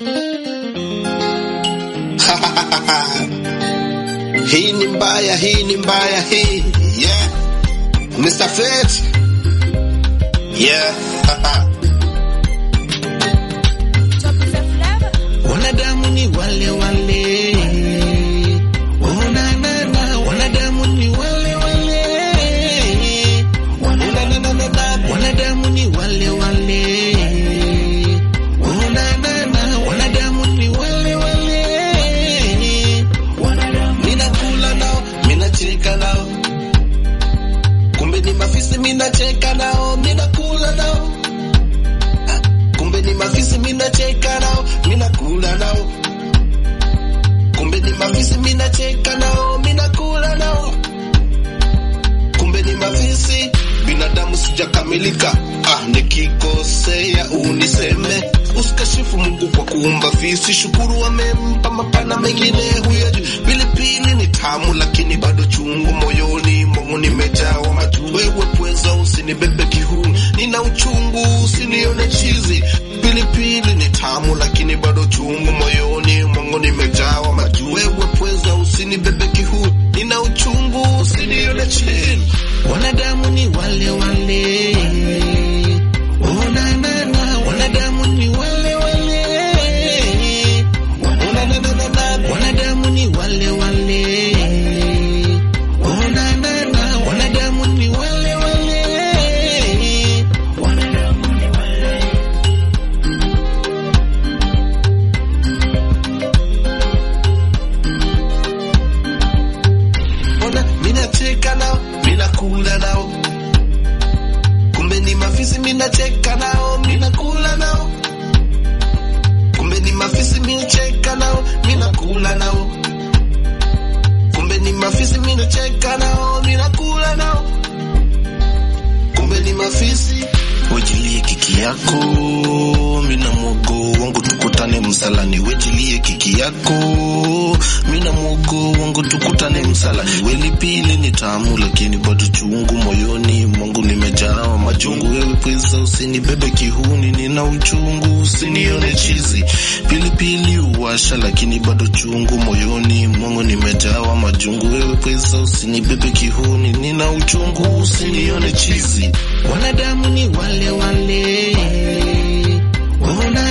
Hii ni mbaya, hii ni mbaya, hii yeah. Mr. Fate yeah. Wanadamu ni wale wale, wananana, wanadamu ni wale wale, wananana, wanadamu ni wale wale, wananana, wanadamu ni wale wale, minakula nao, minacheka nao, kumbe ni mafisi, minacheka nao, minakula nao kumbe ni mafisi minacheka nao minakula nao kumbe ni mafisi minacheka nao minakula nao kumbe ni mafisi binadamu sijakamilika ah, nikikosea uniseme usikashifu Mungu kwa kuumba fisi shukuru amempa mapana mengine huyajui pilipili ni tamu lakini bado chungu moyoni mwangu nimejawa matu wewe pweza usinibebe kihuni nina uchungu usinione chizi pilipili ni tamu lakini bado chungu moyoni mwangu nimejawa matu wewe pweza usinibebe kihuni nina uchungu usinione chizi wanadamu ni wale wale Oh, na, na, na, wanadamu ni wale wale Oh, na, na, na, na, na, wanadamu ni wale wale Oh, na, na, na, wanadamu ni wale wale Ona, minacheka nao minakula nao kumbe ni mafisi minacheka nao minakula nao kumbe ni mafisi minacheka nao minakula nao kumbe ni mafisi minacheka nao minakula nao kumbe ni mafisi wejilie kiki yako mina mwogo wangu tukutane msalani wejilie kiki yako mina mwogo wangu tukutane msalani welipili ni tamu lakini bado chungu moyoni mwangu nimejawa majungu wewe pweza usinibebe kihuni nina uchungu usinione chizi pilipili uwasha lakini bado chungu moyoni mwangu nimejawa majungu wewe pweza usinibebe kihuni nina uchungu usinione chizi wanadamu ni wale wale Ona